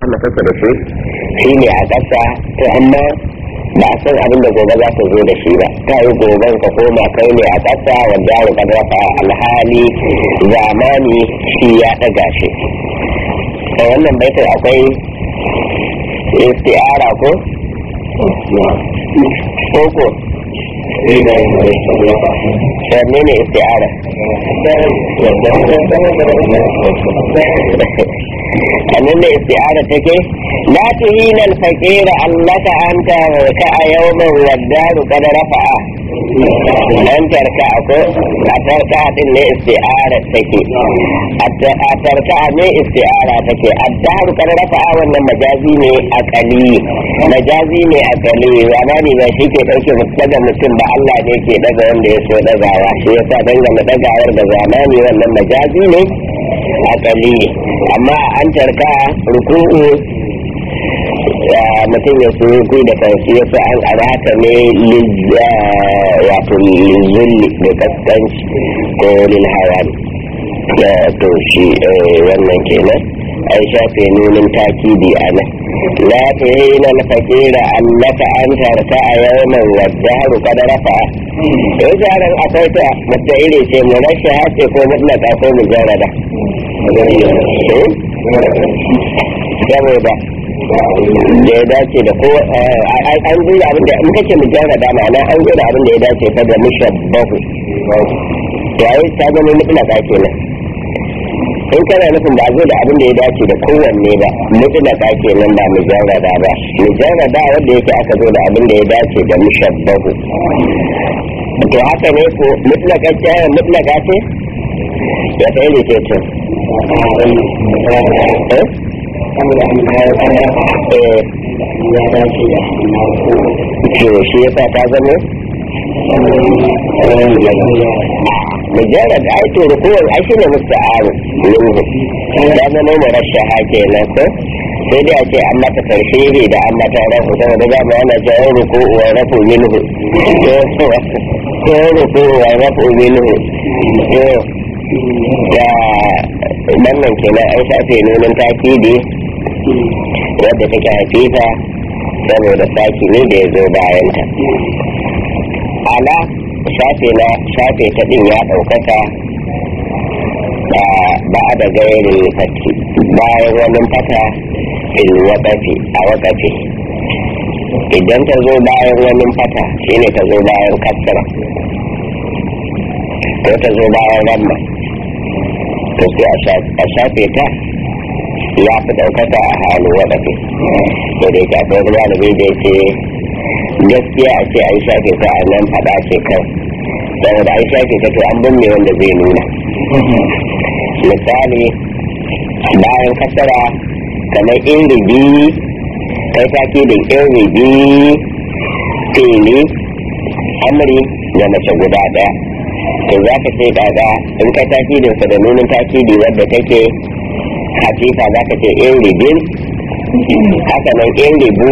sama take da shi shi ne a ƙasa to amma ba a san abin da gobe za ta zo da shi ba ta yi goben ka koma kai ne a ƙasa wanda ya rubar rafa alhali zamani shi ya ɗaga shi a wannan baitin akwai isti'ara ko koko wanne ne isti'ara annan da isti'ara take la tuhina al-faqira allaka anta ka yawman waddaru qad rafa'a an tarka ko a tarka din ne isti'ara take a tarka ne isti'ara take addaru qad rafa'a wannan majazi ne akali majazi ne akali zamani ba shi ke dauke daga mutum ba Allah ne ke daga wanda ya so dagawa shi yasa dangane dagawar da zamani wannan majazi ne akali amma an tarka ruku'u mutum ya so ku da kansu ya sa an arata ne wato lizulli da kaskanci ko lil hawan to shi wannan kenan an shafe nunin takidi a nan la tuhina al-faqira annaka an tarka a yawman waddaru qad rafa to jaran akwai ta mutta ire ce mu rashi hace ko mutlaka ko mujarrada saboda da ya dace da ko an zuwa abin da in kace mujarrada ma'ana an zuwa abin da ya dace fa da mushabbahu yayi ta zama mutlaka kenan in kana nufin ba zo da abin da ya dace da kowanne ba mutlaka kenan ba mujarrada ba mujarrada wanda yake aka zo da abin da ya dace da mushabbahu to haka ne ko mutlaka ce mutlaka ce ya ta yi ce to to shi yasa ta zama mujarrad ai to rukuwar ai shine musta'aru minhu ya zama murashaha kenan ko sai dai a ce an mata karshe ne da an mata rafu saboda za mu ana cewa ruku wa rafu minhu ko ruku wa rafu minhu to da wannan kenan an shafe nunin takidi wadda take hafifa saboda saki ne da ya zo bayanta ala shafe na shafe ta din ya ɗaukaka ba da gairin fati bayan wani fata fil wakafi a wakafi idan ta zo bayan wani fata shine ta zo bayan kasara ko ta zo bayan ramma to sai a shafe ta ya fi ɗaukaka a halin wakafi da dai ta kai kuma da bai da yake gaskiya a ce an shafe ta a nan faɗa ce kan saboda an shafe ta to an binne wanda zai nuna misali bayan kasara kamar in ribi kai take da in ribi fili amri da mace guda ɗaya to za ka ce kaga in ka takidinsa da nunin takidi wadda take hafifa za ka ce in ribin haka nan in ribu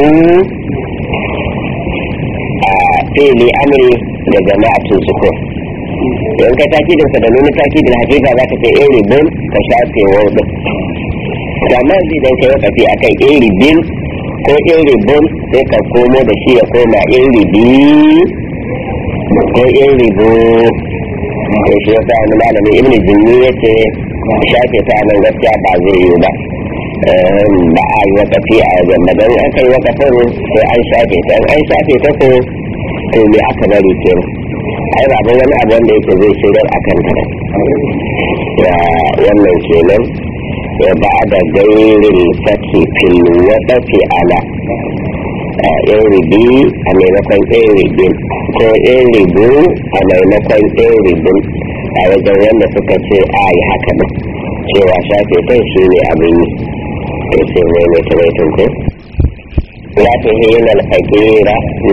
a fili amri da jama'atun sukur in ka takidin sa da nuna takidin hakika za ka ce in ribin ka shafe wauɗin amma zai dan kai wakafi a kan in ribin ko in ribin sai ka komo da shi ya koma in ribi ko in ribu ko shi ya sa wani malamin ibn jinni ya ce shafe ta nan gaskiya ba zai yi ba ba a yi wakafi a wajen ba don aka yi wakafin sai an shafe ta an shafe ta ko to me aka bari kenan ai ba wani abu wanda yake zai shirar a kan ta ya wannan kenan ya ba da gairin fati fil wadafi ala in ribi a maimakon in ribin ko in ribu a maimakon in ribin a wajen wanda suka ce a yi haka nan cewa shafe kai shi ne abin yi sai mai mai tamaitun ko لا تهين الفقير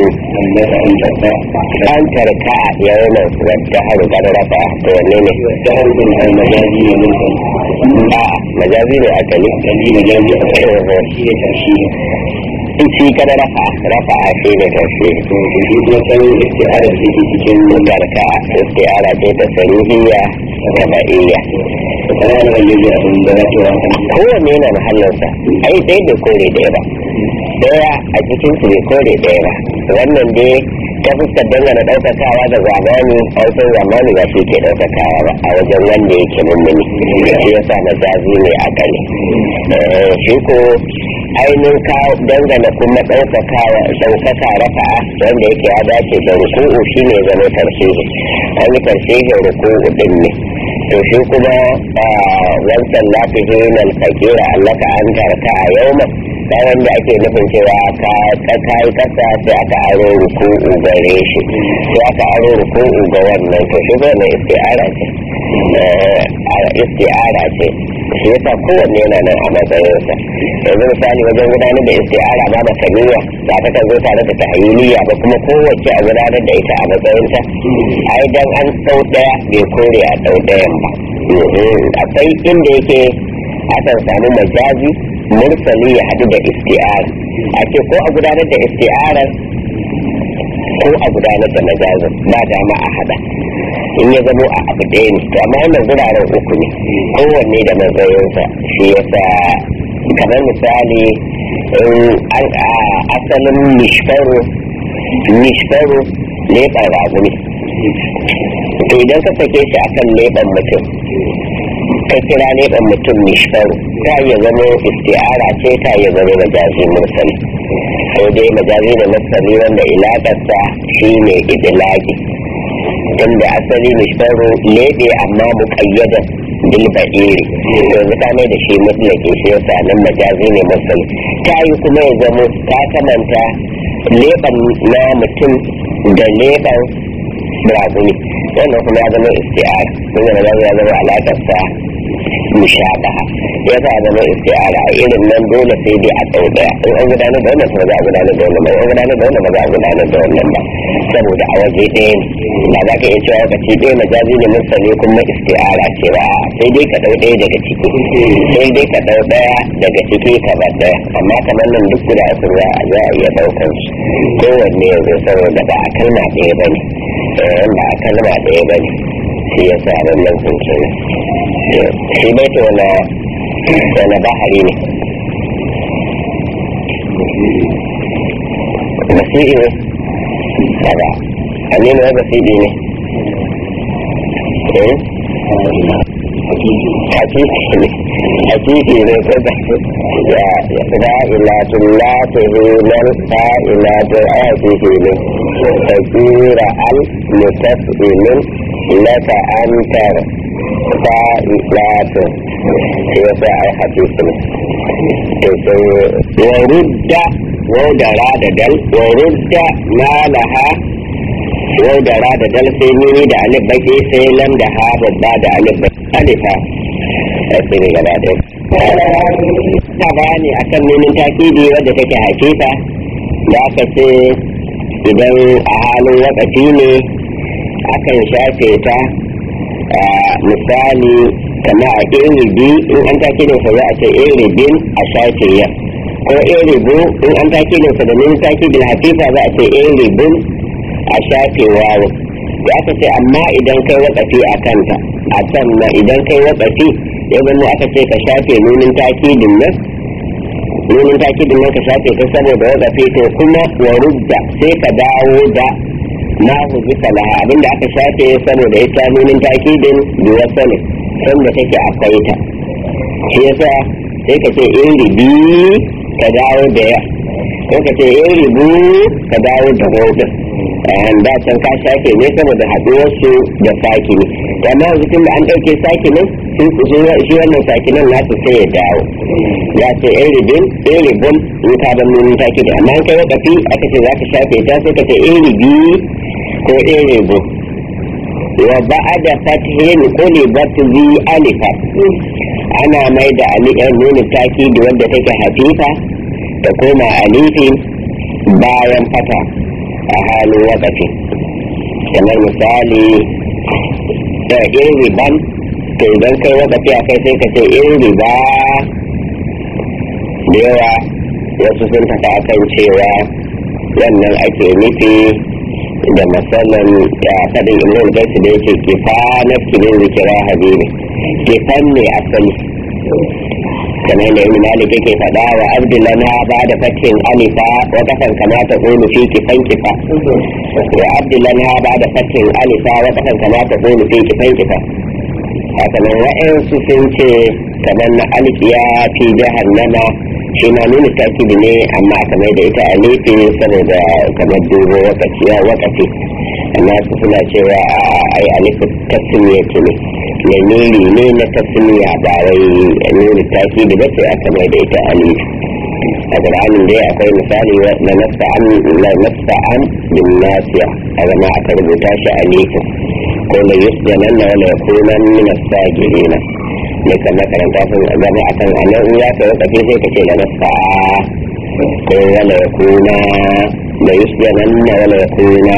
أن تركع يوما والدهر قد رفع توليني والدهر المجازي منكم آه مجازي أكلي مجازي shi ne tashi shi kada rafa rafa shi ne tashi to shi kuma san isti'ara da take cikin tarka istiara ce ta sarihiyya ta ba'iyya kana da yayi abin da za ta kowanne yana mahallinsa ai sai bai kore ɗaya ba ɗaya a cikin su bai kore ɗaya ba wannan dai ta fuskar dangana ɗaukakawa da zamani an san zamani ba shi ke ɗaukakawa ba a wajen wanda yake mummuni shi yasa majazi ne a gani shi ko ainihin kawo dangana kuma ɗaukakawa ɗaukaka rafa'a wanda yake ya dace da ruku'u shi ne zama tarsihi an yi tarsihin ruku'u ɗin ne to shi kuma wancan lafihi nan fakira allaka an tarka a yau ta wanda ake nufin cewa ka yi kasa sai aka aro ruku'u gare shi sai aka aro ruku'u ga wannan to shi wannan isti'ara ce isti'ara ce shi yasa kowanne yana nan a matsayinsa yanzu misali wajen gudanar da isti'ara ba da kamiya ba ta kan zo tare da tahayyiliya ba kuma kowace a gudanar da ita a matsayinta ai dan an ɗau ɗaya bai kore a ɗau ɗayan ba akwai inda yake akan samu majazi mursali ya haɗu da isti'ara ake ko a gudanar da isti'arar ko a gudanar da majazin ba dama a haɗa in ya zamo a abu ɗaya ne to amma wannan guraren uku ne kowanne da matsayinsa shi yasa kamar misali asalin mishfaru mishfaru leɓar raguni to idan ka sake shi akan leɓen mutum ka kira leɓen mutum mishfaru ta iya zama isti'ara ce ta iya zama majazi mursali sai dai majazi da mursali wanda ilakarsa shi ne idilaki tunda asali mishfaru leɓe amma muƙayyadan bil ba'iri yanzu ka mai da shi mutlaki shi yasa nan majazi ne mursali ta yi kuma ya zama ta kamanta leɓen na mutum da leɓen raguni wannan kuma ya zama isti'ara sun zama ya zama alakarsa mushabaha ya sa zama isti'ara a irin nan dole sai dai a tsau daya in an gudanar da wannan kuma za a gudanar da wannan ba in gudanar da wannan ba za a gudanar da wannan ba saboda a waje ɗaya ne ba za ka iya cewa lokaci ɗaya majazi ne mursali kuma isti'ara ce ba sai dai ka ɗau ɗaya daga ciki sai dai ka ɗau ɗaya daga ciki ka bar ɗaya amma kamar nan duk guda uku za a za a iya ɗaukar su kowanne yanzu saboda ba a kalma ɗaya ba ne ba a kalma ɗaya ba ne shi ya sa wannan kunce ne shi bai ta wani wani bahari ne basiri ne kada aminu ya basiri ne hakiki ne hakiki ne ko da ya fa'ilatun la tuhinan fa'ilatun hakiki ne fakira al mutafilin laka antar fa'ilatun sai ya sa ai hakiki ne to sai wa rudda wa dara da dal wa rudda ma laha yau da ra da dal sai mini da alif baki sai lam da ha babba da alif baki alifa sai ne gaba ɗaya ta bayani akan nemin takidi wadda take hakika da aka ce idan a halin wakati ne akan shafe ta misali kama a iribi in an takidin sa za a ce iribin a shafe ya ko iribu in an takidin sa da nemin takidin hafifa za a ce iribin a shafe wawo da aka ce amma idan kai watsafi a kanta a can na idan kai watsafi ya zama aka ce ka shafe nunin takidin nan nunin takidin nan ka shafe ta saboda watsafi to kuma wa rudda sai ka dawo da na huzu salaha abinda aka shafe saboda ita nunin takidin duwa sanin sanda take akwai ta shi yasa sai ka ce in ribi ka dawo da ya ko ka ce in ribu ka dawo da hoton da can ka shafe ne saboda haɗuwar su da saki ne amma yanzu tun da an ɗauke saki ne shi wannan saki nan nasu sai ya dawo ya ce in ribin in ribin in ka ban nunin taki da amma kai wakafi aka ce za ka shafe ta sai ka ce in ribi ko in ribu wa ba'ada fatihin qulibat zi alifa ana mai da aliyar nunin taki da wanda take hafifa da koma alifin bayan fata a halin wakafi kamar misali da in riban to idan kai wakafi a kai sai ka ce in riba da yawa wasu sun tafi akan cewa wannan ake nufi da matsalan da faɗin imam gaisu da yake kifa na kimin zikira habibi kifan ne asali kamar da ibn malik yake faɗa wa abdullahi ba da fatin alifa wa kasan kamata qulu fi kifan kifa wa abdullahi ba da fatin alifa wa kasan kamata qulu fi kifan kifa haka nan wa'ansu sun ce kamar na alkiya fi jahannama shi ma nuna takidi ne amma aka mai da ita a nufi saboda kamar dubo wakaci ya wakafi amma su suna cewa ai alifu tasmiya ce ne lamiri ne na tasmiya ba wai nuna takidi ba sai aka mai da ita a nufi a ƙur'anin dai akwai misali na nasta'an na nasta'an bin nasiya a zama aka rubuta shi a nufi ko la yusjanan na wala yakunan min as-sajidina ne kan makaranta sun gama a kan anan in ya ka wata sai ka ce da nasa ko wala ya kuna da yusjanan na wala ya kuna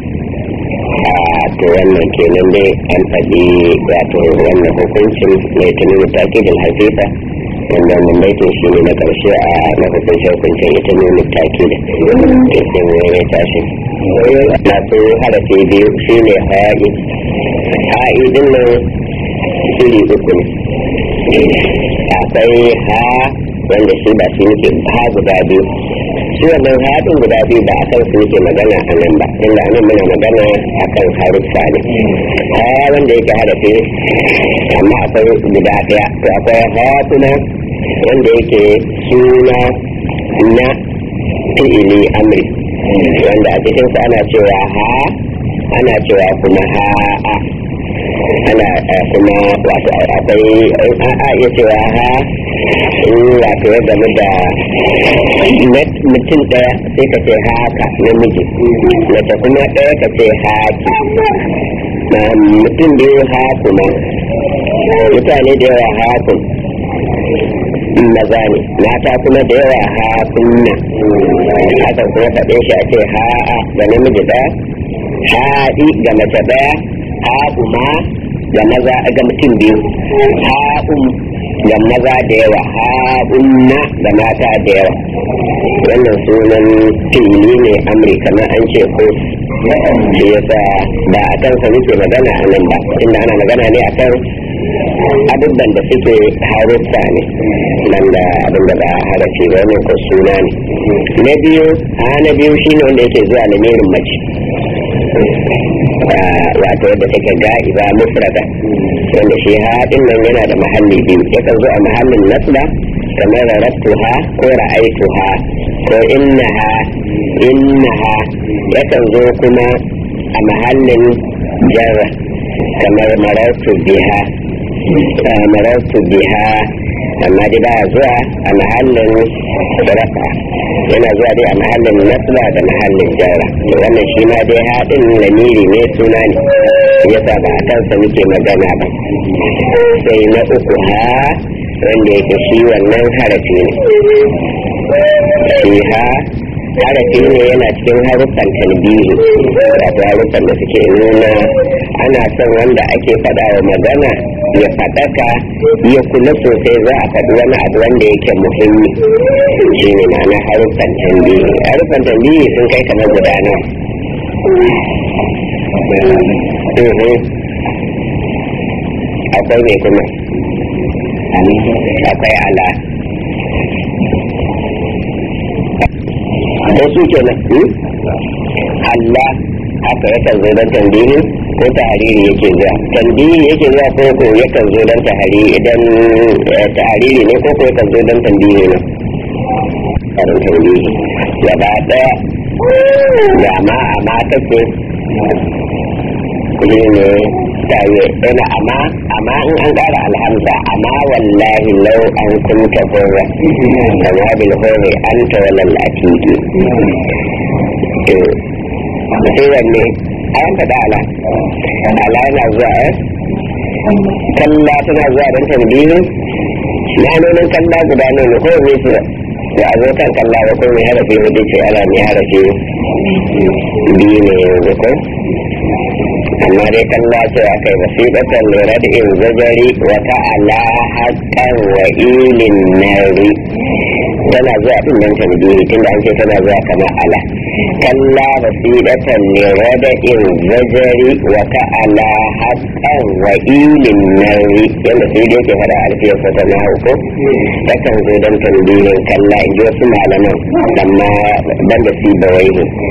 a to wannan kenan dai an faɗi wato wannan hukuncin mai tuni mutaki da hafifa wanda wannan baitin shi ne na ƙarshe a na hukuncin hukuncin ita ne mutaki da ke sun ya tashi na su harafi biyu shi ne ha'i ha'i din nan iri uku ne akwai ha wanda shi ba shi muke ha guda biyu shi wannan haɗin guda biyu ba a kan su muke magana a nan ba inda nan muna magana a kan haruffa ne ha wanda yake harafi amma akwai guda ɗaya to akwai ha kuma wanda yake suna na fi'ili amri wanda a cikinsa ana cewa ha ana cewa kuma ha'a ana kuma wato akwai a iya cewa ha in wato ya game da mutum daya sai ka ce haka namiji mace kuma daya ka ce haki mutum biyu hakuma mutane da yawa hakun maza ne mata kuma da yawa hakunna haka kuma faɗe shi a ce ha'a ga namiji daya haɗi ga mace daya ha'uma ga maza ga mutum biyu ha'um ga maza da yawa ha'unna ga mata da yawa wannan sunan fili ne amurka na an ce ko shi yasa ba a kansa muke magana a nan ba inda ana magana ne a kan abubuwan da suke haruffa ne nan da abin da ba harafi ba ne ko suna ne na biyu a na biyu shine wanda yake zuwa lamirin mace wato yadda take ga'iba mufrada wanda shi haɗin nan yana da mahalli biyu yakan zo a mahallin nasba kamar rarabtuha ko ra'aituha ko innaha innaha yakan zo kuma a mahallin jarra kamar marartu biha marartu biha amma dai baya zuwa a mahallin rafa yana zuwa dai a mahallin nasba da mahallin jarra wannan shi ma dai haɗin lamiri ne suna ne yasa ba a kansa muke magana ba sai na uku ha wanda yake shi wannan harafi ne shi ha harafi ne yana cikin haruffan talbihi wato haruffan da suke nuna ana son wanda ake faɗa wa magana ya faɗaka ya kula sosai za a faɗi wani abu wanda yake muhimmi shi ne ma'ana haruffan tambihi haruffan tambihi sun kai kamar guda nawa akwai mai kuma akwai ala ko su ke nan Allah haka yakan zo don tambihi ko tahariri yake zuwa tambihi yake zuwa ko ko yakan zo don tahariri idan tahariri ne ko ko yakan zo don tambihi ne karin tambihi gaba daya ga ma a ma take shi ne taye yana amma amma in an ƙara alhamza amma wallahi lau an kunta hurra kama bil hurri anta walal atiki sai wanne ayan faɗa ala ala yana zuwa eh kalla tana zuwa don tambihi ma'anonin kalla guda ne ne ko ne su da a zo kan kalla ba ko mai harafi hudu ce ana mai harafi biyu ne yanzu ko amma dai kalla ce a kai wasiƙatan lura da in zajari wata ala haƙƙan wa ilin nari tana zuwa din nan tambihi tunda an ce tana zuwa kamar ala kalla basidatan li rada'in zajari wa ka'ala haqqan wa ilin nari yanda sai dai ke fada alfiyar sa na ko takan zo dan tambihin kalla in ji wasu malaman amma ban da si bawai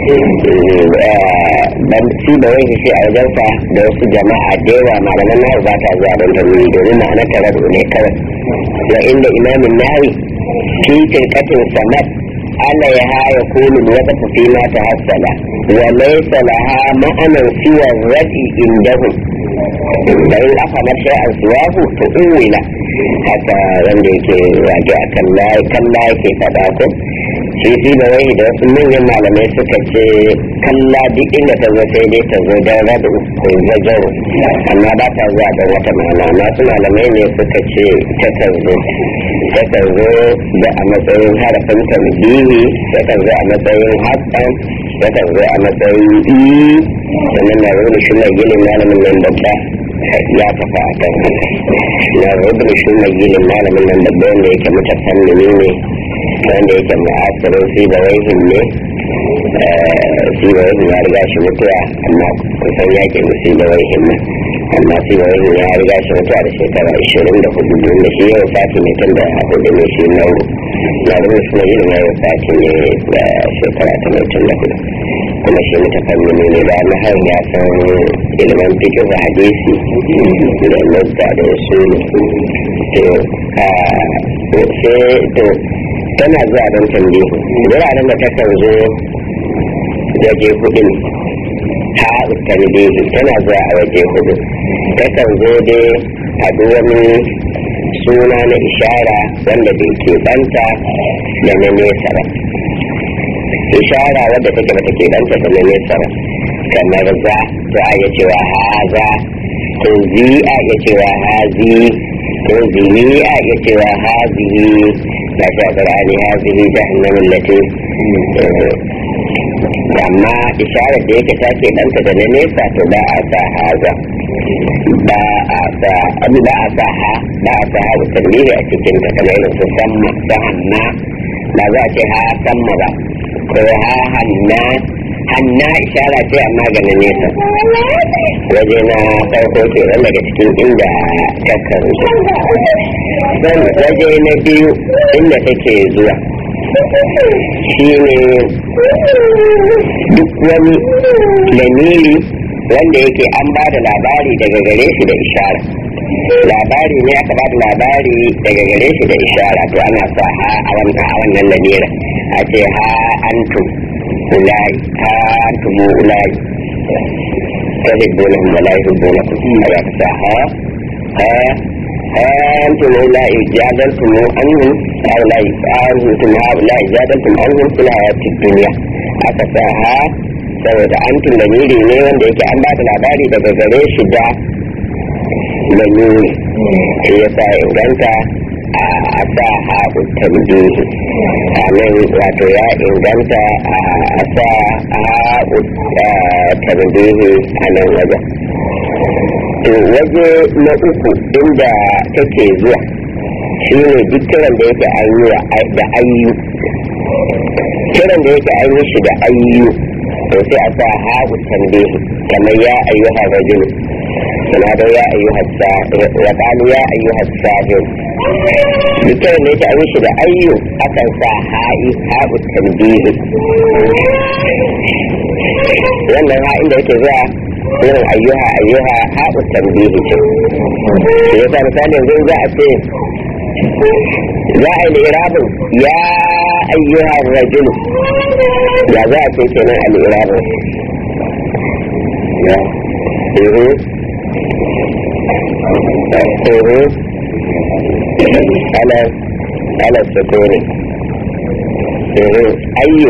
ban si bawai shi a wajen sa da wasu jama'a da yawa malaman nahu ba ta zuwa don tambihi domin ma'ana tare ne kawai wa inda imamin nawi في تلكة سمت عليها يكون الوقت فيما تحصل وليس لها معنى سوى الردي عندهم فإن أفهمت شيئا سواه فأول حتى wanda yake wage a kalla kalla yake faɗa ko shi shi da wai da wasu manyan malamai suka ce kalla duk inda ta zo sai dai ta zo don rada ko zajar amma ba ta zuwa don wata ma'ana masu malamai ne suka ce ta kan zo ta kan zo da a matsayin harafin tambihi ta kan zo a matsayin hasan ta kan zo a matsayin i sannan na rubuta shi mai gilin malamin nan babba ya tafi a kan na rubuta shi mai gilin malamin nan babba wanda yake mutafannini ne wanda yake ma'asirin si da waihin ne si da waihin ya riga shi mutuwa amma kusan yakin si da waihin nan amma si da waihin ya riga shi mutuwa da shekara ishirin da hudu don da shi yau sati mai tun da hudu ne shi na na rubuta shi mai yin yau sati ne da shekara ta mai tun da hudu kuma shi mutafannini ne da na har ya san ilimin fikin hadisi da mutta da su to sai to tana zuwa don tambayi wuraren da takan zo waje hudu ne ha tambayi tana zuwa a waje hudu takan zo dai a duk wani suna na ishara wanda bai ke banta da na nesa ba ishara wadda take bata ke banta da na nesa ba kamar za to a iya cewa haza to zi a iya cewa hazi to zi a iya cewa hazihi لا شاكر علي هذه جهنم التي amma isharar da yake take ɗanta da na nesa to ba a sa haza ba a sa abu ba a sa ha ba a sa hawa tarbihi a cikin ta kamar irin su samma ta hanna ba za a ce ha samma ba ko ha hanna hanna ishara ce amma ga na nesa waje na farko ke daga cikin inda takan zan waje na biyu inda take zuwa shi ne duk wani lamiri wanda yake an ba da labari daga gare shi da ishara labari ne aka ba da labari daga gare shi da ishara to ana sa ha a wannan lamirin a ce ha antum ulai ha antum ulai تحبونهم ولا يحبونكم هذا ها ها أنتم هؤلاء جادلتم عنهم هؤلاء أنتم هؤلاء جادلتم عنهم في الحياة الدنيا أكساها saboda an lamiri ne wanda yake an ba da labari daga gare shi da lamiri shi ya sa inganta a sa haɓu tambihi a nan wato ya inganta a sa haɓu tambihi a nan wajen to waje na uku inda take zuwa shi ne duk kiran da yake an yi da ayyu kiran da yake an yi shi da ayyu to sai a sa haɓu tambihi kamar ya ayyuha rajul suna da ya ayyuha wa qalu ya ayyuha sahir duk kiran da yake an yi shi da ayyu akan sa ha'i haɓu tambihi wannan ha inda yake zuwa irin ayyuha ayyuha haɗu tambihi ce shi yasa misali yanzu za a ce za a yi irabin ya ayyuha rajulu ya za a ce kenan a irabin ya ihu ihu ala ala sukuni ihu ayyu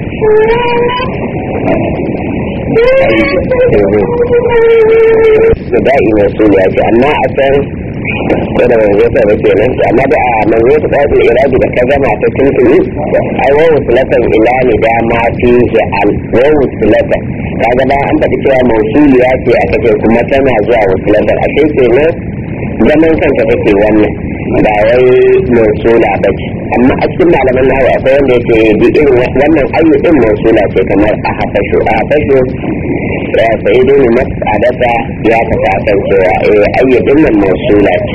da'i masu ya ce amma a san ko da manzo ta ba kenan amma da a manzo ta ba irabi da ka gama ta tuntuni ai wa musulatan ila ni da ma fi al wa musulatan kaga ba an faɗi cewa mausuliya ce aka ce kuma tana zuwa musulatan a sai kenan zaman kanta take wannan ba wai mausula ba ce amma a cikin malaman nawa akwai wanda yake bi irin wannan ayyu din mausula ce kamar a hafashu a hafashu ya sai dai mas'adata ya tafi akan cewa eh ayyu din nan mausula ce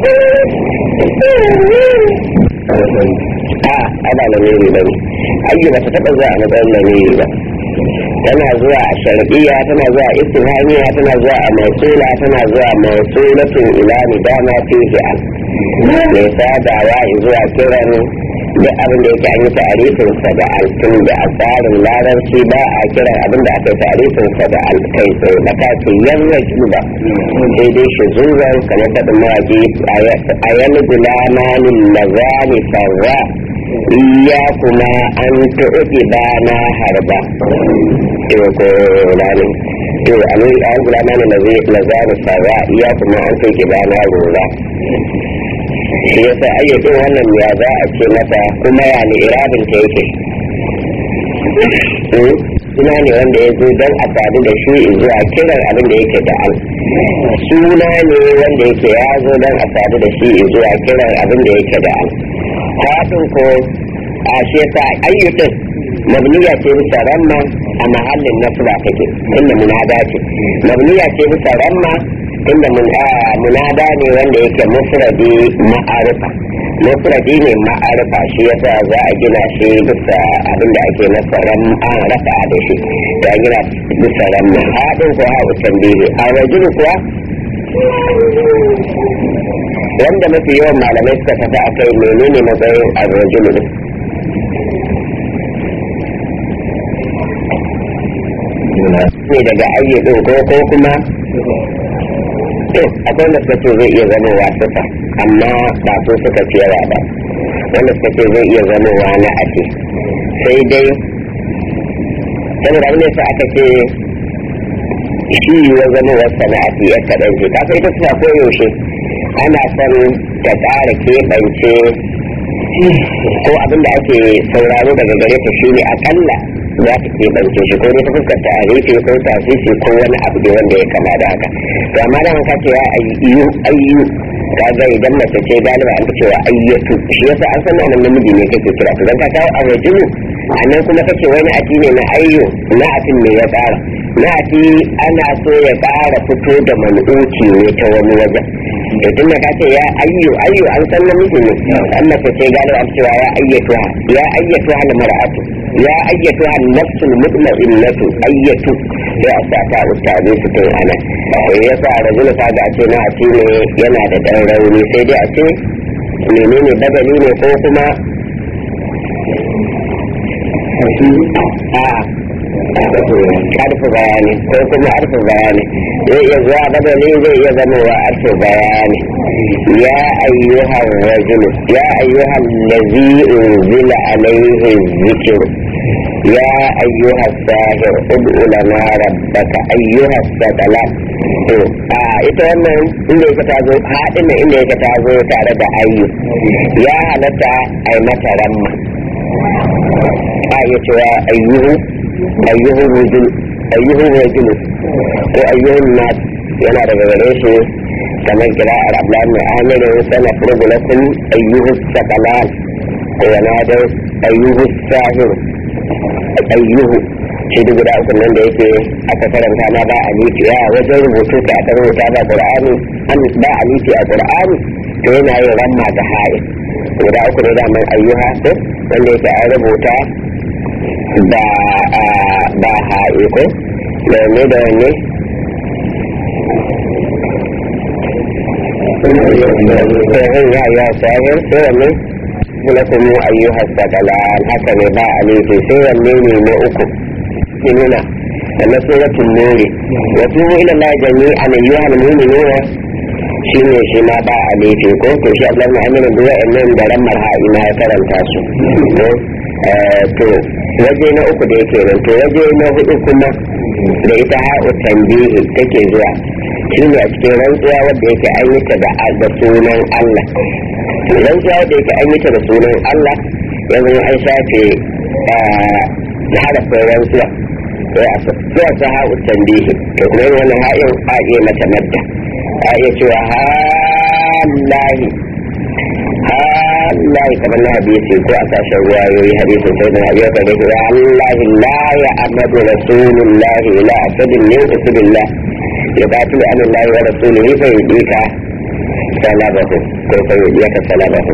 a ana lamiri ba ne ayyu ba ta taɓa zuwa a matsayin lamiri ba tana zuwa a shar'iyya tana zuwa a istifhamiya tana zuwa a mausula tana zuwa mausulatun ila nidama fihi an mai sadawa zuwa kiran duk abin da yake an yi ta'arifin sa da altun da a tsarin larabci ba a kiran abin da aka yi ta'arifin sa da alkai sai da ka ce yanzu shi ba sai dai shi zuwa kamar faɗin mawaƙi a yana gulamanin lazani farra iyakuma an tu'ti bana harba to ko lani to an an gulama ne lazi lazani sarra iyakuma an tu'ti bana rura shi yasa ayyukan wannan ya za a ce mata kuma ya ni irabin ta yake suna ne wanda ya zo don a sadu da shi zuwa kiran abin da yake da al suna ne wanda yake ya zo don a sadu da shi zuwa kiran abin da yake da al haɗin ko a shi yasa ayyukan mabniya ce bisa ramma a mahallin nasba take inda munada ce mabniya ce bisa ramma inda munada ne wanda yake mufradi ma'arifa mufradi ne ma'arifa shi yasa za a gina shi bisa abin da ake masa ramma rafa da shi ya gina bisa ramma haɗin ko haɗu tambihi a rajulu kuwa wanda mafi yawan malamai suka tafi a kai menene matsayin arrajulu din ne daga ayyudin ko ko kuma to akwai wanda suka ce zai iya zama wa sufa amma ba su suka fi yawa ba wanda suka ce zai iya zama wa na ake sai dai saboda abin da aka ce shi ya zama wa sana'ati ya kaɗan ce ta sai ta suna koyaushe ana son ta ƙara keɓance ko abin da ake sauraro daga gare ta shi ne akalla za ta keɓance shi ko dai ta fuskar ta arife ko ta fifi ko wani abu da wanda ya kama da haka to amma da ka ce ya ayyu ayyu kaga idan mace ce galiba an cewa ayyatu shi yasa an san nan namiji ne kake kira to dan ka kawo a rajulu annan kuma kace wani ati ne na ayyu na atin ne ya ƙara na ati ana so ya ƙara fito da manuci ne ta wani wajen to tun da ka ce ya ayyu ayyu an san namiji ne an mace ce galiba an cewa ya ayyatuha ya ayyatuha al mar'atu ya ayyatuha al nafsul mutma'innatu ayyatu sai a sa ta ustaze su kai ana yasa rajulu ka ga ce na ati ne yana da dan rauni sai dai a ce menene badali ne ko kuma harfi bayani ko kuma harfi bayani zai iya zuwa badali zai iya zama wa harfi bayani ya ayyuhan rajulu ya ayyuhan lazi unzila alaihi zikir ya ayyuhan sahir ud'u lana rabbaka ayyuhan sadalan to a ita wannan inda yake ta zo haɗin nan inda yake ta zo tare da ayyu ya halatta a yi mata ramma a iya cewa ayyuhu ayyuhu rujul ayyuhu rujul ko ayyuhun nas yana daga gare shi kamar kira a rablan mai amirin sana furgulakun ayyuhu sakalan ko yana da ayyuhu sahir ayyuhu shi duk guda uku nan da yake aka karanta ma ba a nufi ya wajen rubutu ka aka rubuta ba qur'ani an ba a nufi a qur'ani to yana yin ramma da ha'i guda uku ne zaman ayyuha ko wanda yake an rubuta da ba ha'i ko da wanne da wanne sai ya ya sahir sai wanne lakum ayyuha saqalan haka ne ba a nufi sai wanne ne na uku المؤمنون أما سورة النور وتوبوا إلى الله جميعا أيها المؤمنون shine shi ma ba a laifi ko to shi Allah na amina duwa nan da ran marha'i ma ya karanta su to waje na uku da yake nan to waje na hudu kuma da ita ha'u tambihi take zuwa shine a cikin rantsuwa wadda yake an yi ta da sunan Allah rantsuwa wadda yake an yi ta da sunan Allah yanzu an shafe harafin rantsuwa zuwa ta ha'u tambihi to kuma yin wannan ha'in a iya mata madda a iya cewa halahi Allah kamar na hadisi ko a sashen ruwayoyi hadisin sai da hadiyar ka dace ya Allah la ya amadu rasulullah ila asadin min usubillah ya batu an Allah wa rasulihi fa yudika salabahu ko fa yudika salabahu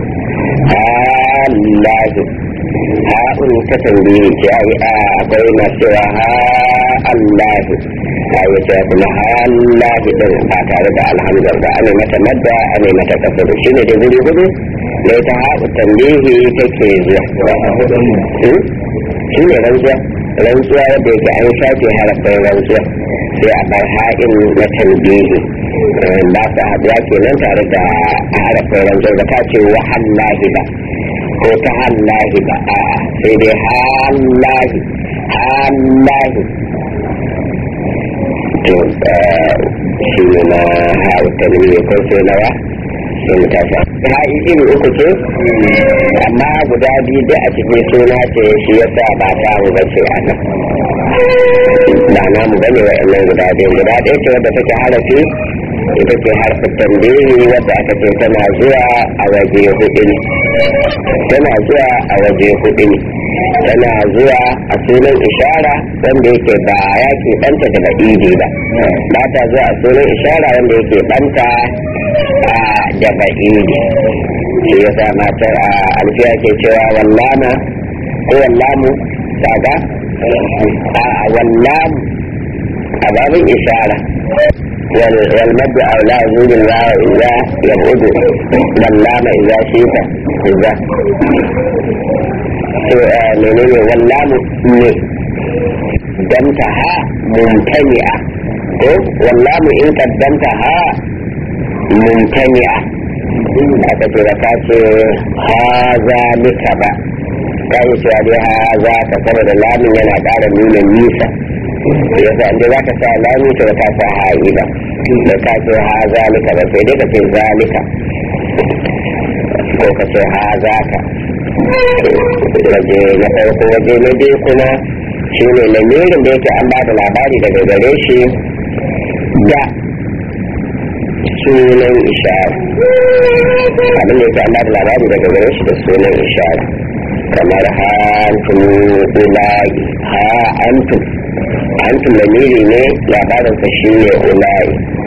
Allah ha'un ta tambayi ce ai akwai masu cewa ha Allah ya ce kuma ha Allah din ba tare da alhamdulillah ba ana mata madda ana mata kasar shi ne da guri gudu da ta ha'u tambayi take zuwa shi ne rantsuwa rantsuwa wadda yake an shafe harafin rantsuwa sai a bar ha'in na tambayi ba su haɗuwa kenan tare da harafin rantsuwa da ta ce wahallahi ba ko ta hallahi ba a sai dai hallahi hallahi to shi ne na hauta ne ko sai nawa sai mu tafi ha iri uku ce amma guda biyu da a cikin suna ce shi yasa ba ta mu bace a nan ba na mu bane wa'annan guda biyu guda ɗaya ce wadda take harafi ita ce harfin tambayi wadda aka ce tana zuwa a waje hudu ne tana zuwa a waje hudu ne tana zuwa a sunan ishara wanda yake ba ya ke banta da ba'idi ba ba ta zuwa a sunan ishara wanda yake banta da ba'idi shi ya sa matar a alfiya ke cewa wallama ko wallamu daga a wallamu a babin ishara والمد أولى وجود الله إذا يبعد واللام إذا شئت إذا menene wallamu ne damta ha mumtani'a ko wallamu in kaddamta ha mumtani'a aka ce da ka ce ha zalika ba ka yi cewa dai ha za ka saboda lamin yana ƙara nuna nisa yasa inda za ka sa lami to ka sa ha'i ba da ka ce ha zalika ba sai dai ka ce zalika ko ka ce ha zaka waje na farko waje na biyu kuma shi ne lamirin da yake an ba da labari daga gare shi da sunan ishara abin da yake an ba da labari daga gare shi da sunan ishara kamar ha antum ulai ha antum antum lamiri ne labarin sa shi ne ulai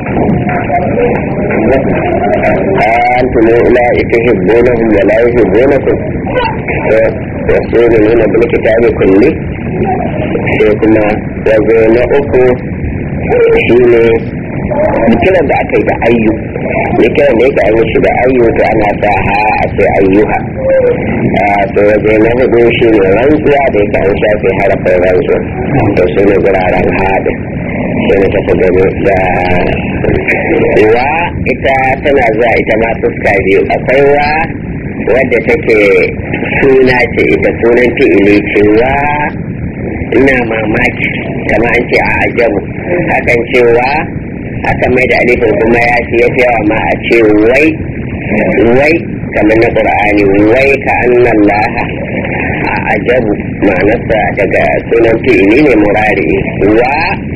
أنتم أولئك تحبونهم ولا يحبونكم يقولون بالكتاب كله sai kuma wazo na uku shi ne kiran da aka yi da ayyu da kiran da yake an shi da ayyu to ana sa ha a ce ayyuha to waje na hudu shi ne rantsuwa da yake an shafe harafin rantsuwa to su ne guraren haɗin sai na tafi gani da wa ita tana zuwa ita ma fuska biyu akwai wa wadda take suna ce ita sunan fi'ili ce wa ina mamaki kama an ce a ajabu hakan cewa haka mai da alifin kuma ya fi yafi yawa ma a ce wai wai kamar na qur'ani wai ka annan laha a ajabu ma'anarsa daga sunan fi'ili ne murari wa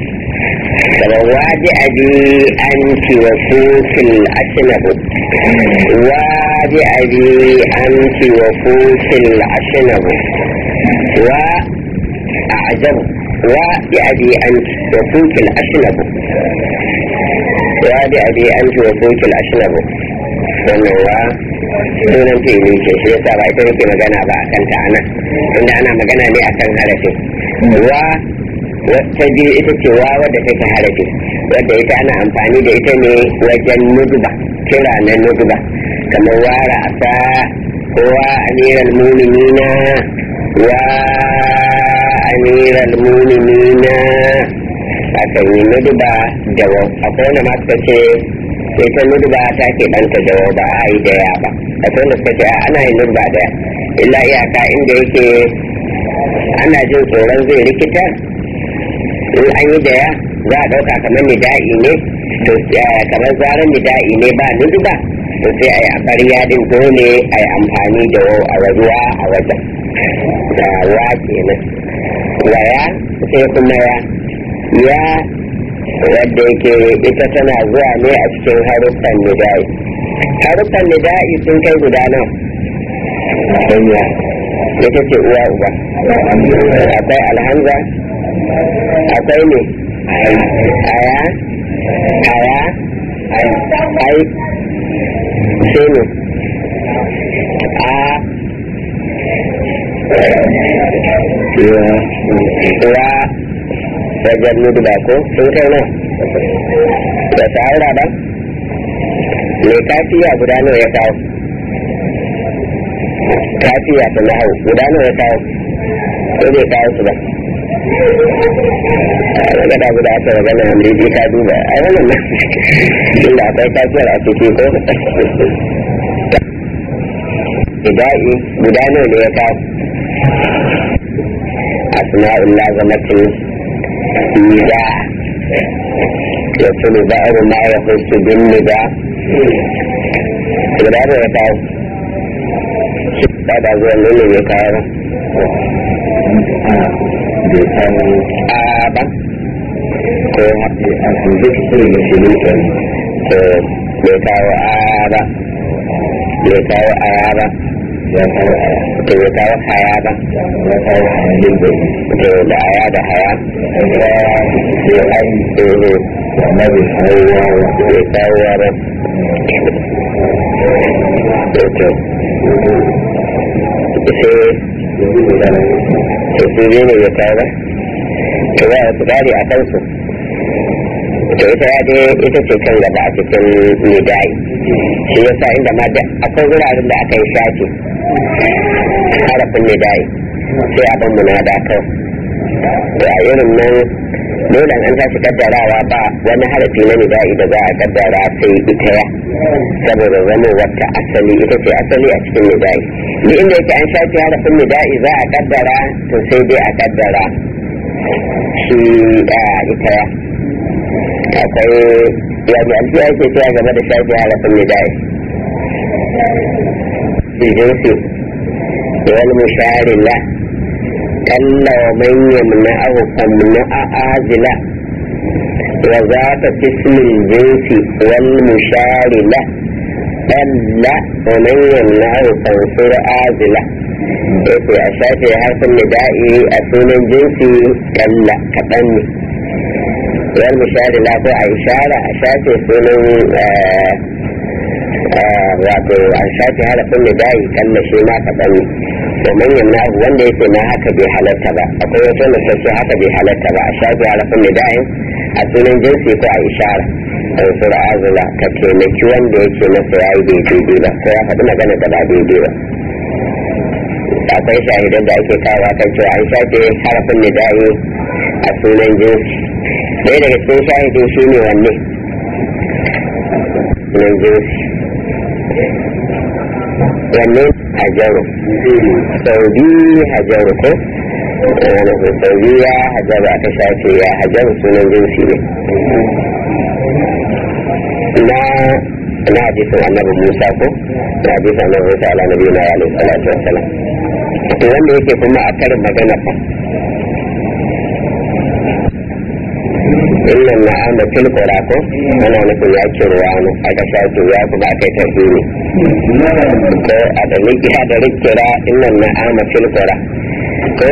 waji abi anti wa fufil ashnabu waji abi anti wa fufil ashnabu wa أعجب وبأبي أنت وفوك الأشنب وبأبي أنت وفوك الأشنب wannan wa sunan fili ce shi yasa ba ita nake magana ba a kanta ana tunda ana magana ne akan harafin wa wata biyu ita ce wa wadda take harafi wadda ita ana amfani da ita ne wajen nudba kira na nudba kamar wara asa wa amiral muminina wa amiral muminina akan yi nudba da akwai wanda ma suka ce sai ta nudba ta ke ɗanta da ba a yi da ya ba akwai wanda suka ce ana yin nudba da illa iyaka inda yake ana jin tsoron zai rikita in an yi da ya za a ɗauka kamar nida'i ne to kamar zarar nida'i ne ba nudba to sai a yi a ƙarya din dole a yi amfani da a ruwa a wajen da wa kenan waya sai kuma ya ya wadda yake ita tana zuwa ne a cikin haruffan nida'i haruffan nida'i sun kai guda nan hanya ita ce uwa uba akwai alhamza akwai ne aya aya ai sai ne a ya uwa wajen nuduba ko sun kai na da sa'ura ba mai kafiya guda nawa ya kawo kafiya ta na hau guda nawa ya kawo ko bai kawo su ba a gada guda aka raga na amriji ka duba a wannan nan inda akwai kafiyar a ciki ko ida'i guda nawa ne ya kawo asma'ul lazamatin nida يكون بئر ما يخص بالنداء guda nawa ya kawo ba da zuwa nuna ya kawo bai kawo a ba ko alhamdu ki sai da shi ne kan to bai kawo a ba bai kawo aya ba ya kawo a to bai kawo haya ba ya kawo a yin da to da aya da haya ya sai ai eh, amma bai kawo wawa bai kawo wa ba to to sai yanzu da yana to su biyu ne ya kawo ba to za a tsari a kansu to ita ya dai ita ce kan gaba a cikin nidai shi yasa inda ma da akwai wuraren da aka yi shafi harafin nidai sai a ban munada kawai to a irin nan dole an tashi kaddarawa ba wani harafi na nidai da za a kaddara sai ita ya saboda zama wata asali ita ce asali a cikin nidai duk inda yake an shafi harafin nidai za a kaddara to sai dai a kaddara shi a ita ya akwai yanzu alfiya yake cewa game da shafi harafin nidai jinsi wal musharila kalla wa man yamna'ahu famna'a azila wa zaka tismil jinsi wal musharila kalla wa man yamna'ahu fansur azila yake a shafe harfin nida'i a sunan jinsi kalla kaɗan ne wal musharila ko a ishara a shafe sunan wato a shafe harafin da dayi kalla shi ma kaɗan ne to manyan na wanda yake na haka bai halatta ba akwai wata wanda sai haka bai halatta ba a shafe harafin da dayin a sunan jinsi ko a ishara a sura azula ka taimaki wanda yake masa ya yi bai daidai ba ko ya faɗi magana da ba daidai ba akwai shahidan da ake kawo kan cewa an shafe harafin da dayi a sunan jinsi ɗaya daga cikin shahidin shi ne wanne sunan jinsi wanne hajaru sau biyu hajaru ko sau biyu ya hajaru aka shafe ya hajaru sunan jinsi ne na na hadisin annabi musa ko na hadisin annabi musa ala nabi na alaihi salatu wassalam to wanda yake kuma a karin magana fa illan na amma tilkura ko ana nufin ya ce ruwa ne aka shafe ya kuma aka yi tarhimi ko a da rikiya da rikira illan na amma tilkura ko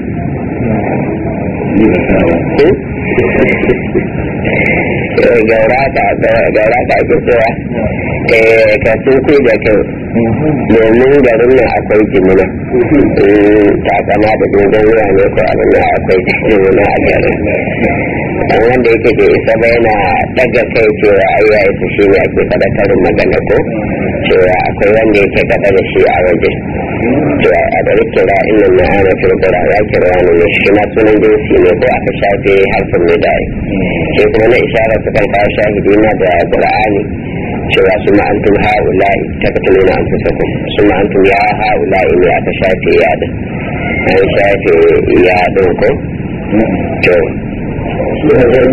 gaura ka gaura ka ake cewa ka tuku da kyau domin garin nan akwai jimina ta kama da dogon wuya ne ko abin nan akwai jimina a garin dan wanda yake da isa ba yana daga kai cewa ai ya isa shi ne ake faɗa karin magana ko cewa akwai wanda yake gaba da shi a waje cewa a da kira inna na ana firgura ya kira wani ne shi ma sunan jinsi ne ko aka shafe harfin ne da sai kuma na isharar su kan kawo shahidi na da qur'ani cewa su ma'antum ha'ula'i ta ka tununa an fi sakun su ma'antum ya ha'ula'i ne aka shafe ya din an shafe ya din ko to sai dai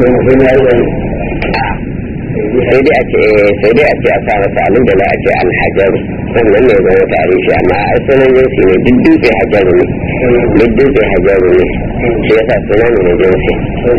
a ce sai dai a ce a sa masa alin da za a ce alhajaru sannan ne zama tarihi amma a sunan jinsi ne duk dutse hajaru ne duk dutse hajaru ne shi yasa suna ne na jinsi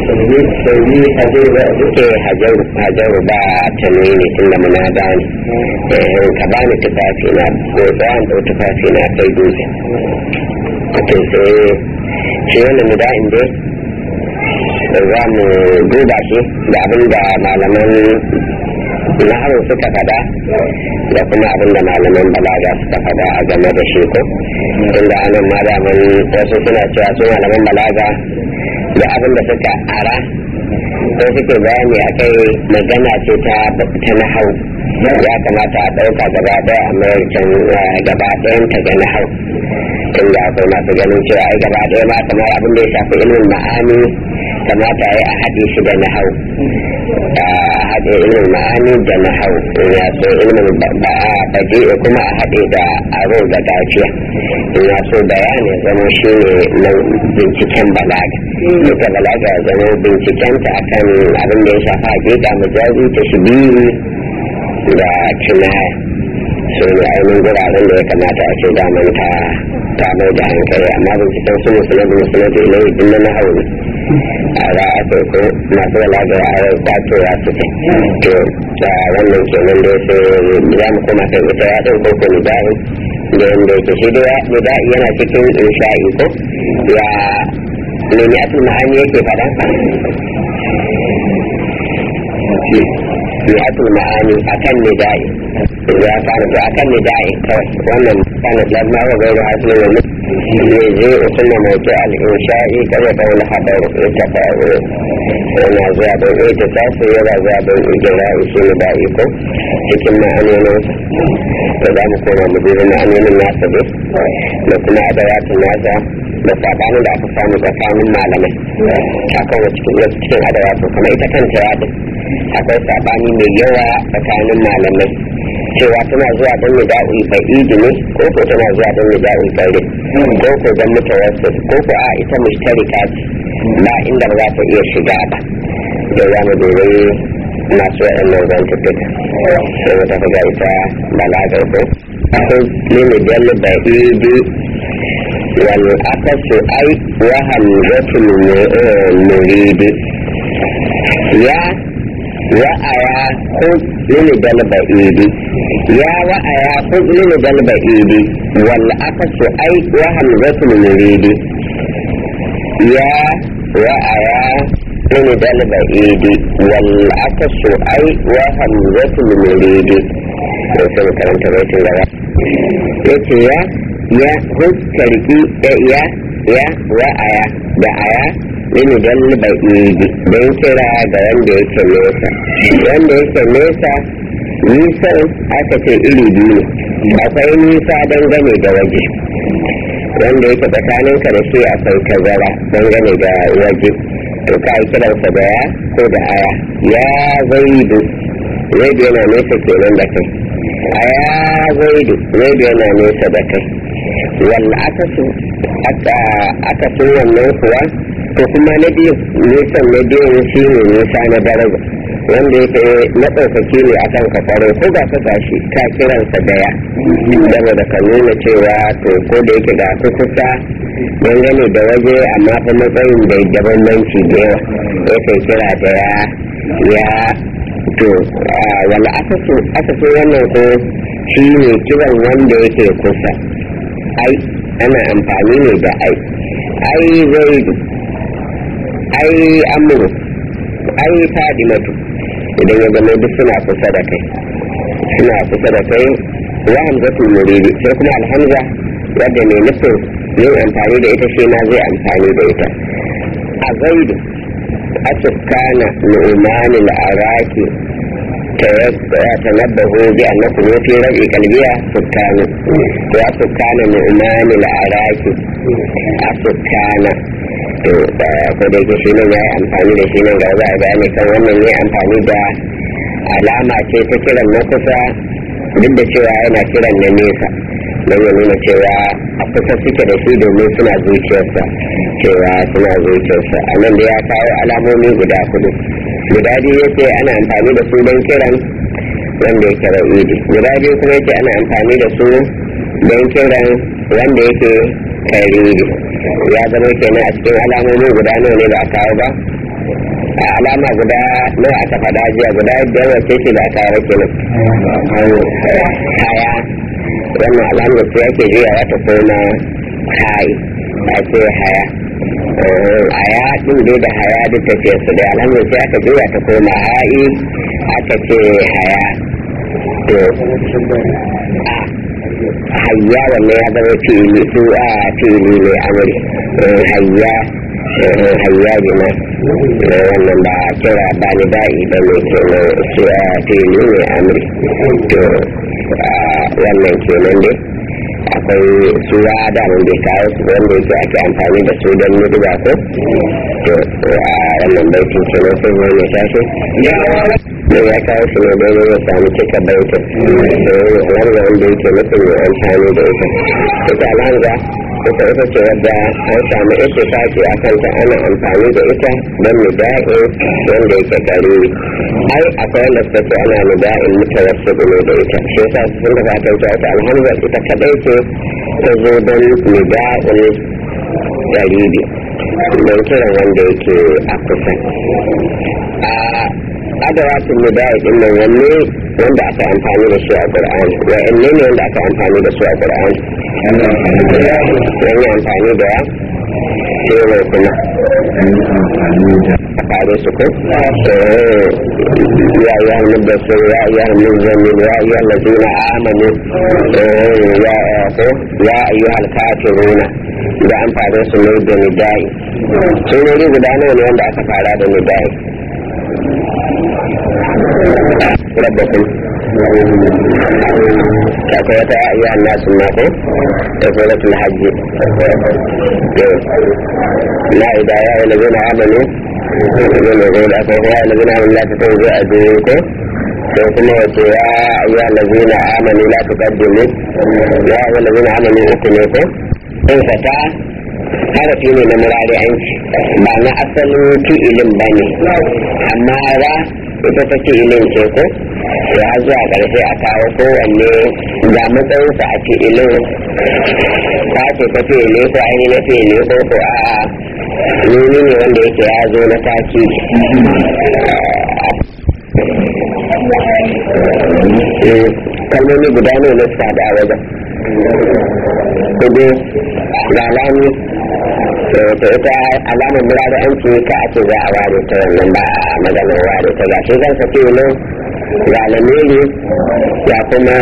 ke hajaru hajaru ba tanwini tun da muna gane ka bani tufafi na ko tsawon da tufafi na kai dutse to sai shi wannan muda'in dai za mu duba shi da abin da malaman nahawu suka fada da kuma abin da malaman balaga suka fada a game da shi ko inda anan malaman wasu suna cewa su malaman balaga da abin da suka ara ko suke bayani a kai magana ce ta ta nahau ya kamata a ɗauka gaba ɗaya a mayar can gaba ɗayan ta ga nahau tun da akwai masu ganin cewa ai gaba ɗaya ma kamar abin da ya shafi ilimin ma'ani kamata ya a haɗe shi da nahau a haɗe ilimin ma'ani da nahau in ya so ilimin baɗi kuma a haɗe da aro da gafiya in ya so bayani zama shi ne na binciken balaga duka balaga ya zama binciken ta akan abin da ya shafa hakika majazi ta shi biyu da kinaya su ne ainihin guraren da ya kamata a ce daman ta ta mai da hankali amma binciken su musulun da musulun da ilai din na hau ne a za a kai ko masu balaga ya yi kwato ya su ce to da wannan kenan da sai za mu koma kai ita ya ɗin koko ni bayan da yadda yake shi da nida'i yana cikin insha'i ko ya nemi asul ma'ani yake faɗa mi'atul ma'ani akan nida'i ya kana to akan nida'i kawai wannan kana lamma wa gairu hasilin wani ne zai usunna mawdu al-insha'i kare da wani habar ita faru yana zuwa don ita tasu yana zuwa don ijira isu nida'i ko cikin ma'anonin da za mu koma mu duba ma'anonin nasa dai da kuma adawatun nasa da sabanin da aka samu tsakanin malamai akan wasu cikin adawatun kuma ita kanta ya akwai sabani mai yawa tsakanin malamai cewa tana zuwa don ya da'u ba'idi ne ko ko tana zuwa don ya da'u kare ko ko don mutawassit ko ko a ita mushtarika ce ba inda ba za ta iya shiga ba da za mu dubi masu waɗannan zantuttuka sai wata kaga ita balagar ko akwai limi dal ba'idi wal akasu ai wa hamzatul muridi ya wa'aya khud min dalba'idi ya wa'aya khud min dalba'idi wal akasu ai wa hamzatul muridi ya wa'aya min dalba'idi wal akasu ai wa hamzatul muridi to sai mu karanta baitin gaba yace ya ya khud karki ya ya wa'aya da aya mini don ba'idi don kira ga wanda yake nesa wanda yake nesa nisan aka ce iri biyu ne akwai nisa dangane da waje wanda yake tsakaninka da shi akwai tazara dangane da waje to ka yi kiransa da ya ko da aya ya zaidu zaidu yana nesa kenan da kai a ya zaidu zaidu yana nesa da kai wal akasu akasin wannan kuwa to kuma na biyu nisan na biyun shi ne nisa na daraja wanda yake na ɗaukaki ne a kan kafaro ko ba ka gashi ka kiransa daya dama da ka nuna cewa to ko da yake ga ku kusa dangane da waje amma fa matsayin da da bambanci da yawa ya kai kira da ya ya to wala akasu akasu wannan ko shi ne kiran wanda yake kusa ai ana amfani ne da ai ai zaidu ai amuru ai fadimatu idan ya zama duk suna kusa da kai suna kusa da kai wa hamzatul muridi sai kuma alhamza wadda mai nufin yin amfani da ita shi ma zai amfani da ita a zaidu asukana nu'mani al'araki تنبهوا بأنكم في ربع قلبها سكان وسكان نؤمان العراك السكان ko da yake shi ne ya yi amfani da shi ne ga za a bayani kan wannan ne amfani da alama ce ta kiran na kusa duk da cewa yana kiran na nesa don ya nuna cewa a kusa suke da shi domin suna zuciyarsa cewa suna zuciyarsa a nan da ya kawo alamomi guda kudu guda biyu ya ce ana amfani da su don kiran wanda yake ra'idi guda biyu kuma yake ana amfani da su don kiran wanda yake tariri ya zama kenan a cikin alamomi guda nawa ne ba a kawo ba a alama guda nawa aka faɗa jiya guda biyar wacce ce ba a kawo kenan haya wannan alamar su yake juyawa ta koma hai a ce haya haya din dai da haya duk tafiyar su da alamar sai aka juya ta koma ha'i aka ce haya to hayya wannan ya zama fili su a fili mai amuri hayya hayya gina wannan ba kira ba ni da'i ba ne kenan su a fili mai amuri to wannan kenan dai akwai su ya da mun bai kawo su wanda yake ake amfani da su don yi duba ko to a wannan baitin kenan sai zai ya tashi ne ya kawo shi ne don ya samu cika baitin alhamza wanda yake nufin ya amfani da ita ita alhamza ita ita ce wadda an samu ita sake a kanta ana amfani da ita don nida'in wanda yake gariri ai akwai wanda suka ce ana nida'in mutawassu ne da ita shi yasa sun da fatan ta ita alhamza ita kadai ce ta zo don nida'in gariri don kiran wanda yake a kusa adawatun nida'i din nan wanne wanda aka amfani da su a qur'ani wa'anne ne wanda aka amfani da su a qur'ani wani amfani da sai ne kuma a fare su ko ya yi hannun da su ya yi hannun zamin ya yi hannun zina amanu ya ko ya yi halkafiruna da an fare su ne da nida'i sunori guda nawa ne wanda aka fara da nida'i ربكم akwai wata iya nasu mako da suratul hajji na ida ya yi lazina amanu yana zai da akwai ya yi lazina amanu la ta kai zai a zuwa ko sai kuma wace ya ayyuha lazina amanu la tuqaddimu ya ayyuha lazina amanu uku ne ko in fata harafi ne na murari'anci ba na asalin fi'ilin ba ne amma ra ita ta fi'ilin ce ko ya zuwa ƙarshe a kawo kowanne ga matsayinsa a fi'ilin ta ce ta fi'ili ko aini na fi'ili ko ko a nuni ne wanda yake ya zo na taki kalmomi guda ne na suka da wajen kudu ga lami to ita alamar murari an ce ka ake za a ware ta wannan ba a maganar ware ta ga shi zan safi ne ga lamiri ya kuma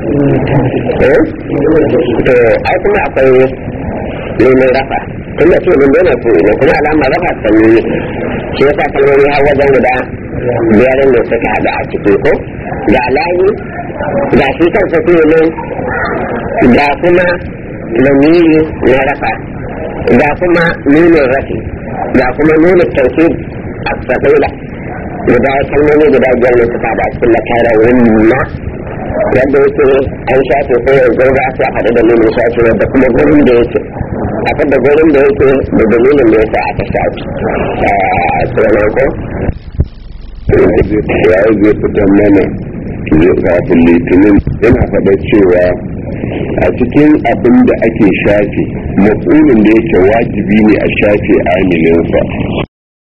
to ai kuma akwai neman rafa tunda ce mun dole ku ne kuma alamar rafa sanyi ne shi yasa kalmomi har wajen guda biyar ne suka haɗu a ciki ko ga layi ga shi kan safi ne ga kuma lamiri na rafa ga kuma nunin rafi ga kuma nunin tauki a sabila guda kalmomi guda biyar ne suka da cikin lakarar wunna yadda yake an shafe ko yanzu za su haɗu da nunin shafe da kuma gurin da yake a da gurin da yake da dalilin da yasa aka shafe a tsoron ko ya zai fitar mana kafin litinin yana faɗa cewa a cikin abin da ake shafe matsulin da yake wajibi ne a shafe amininsa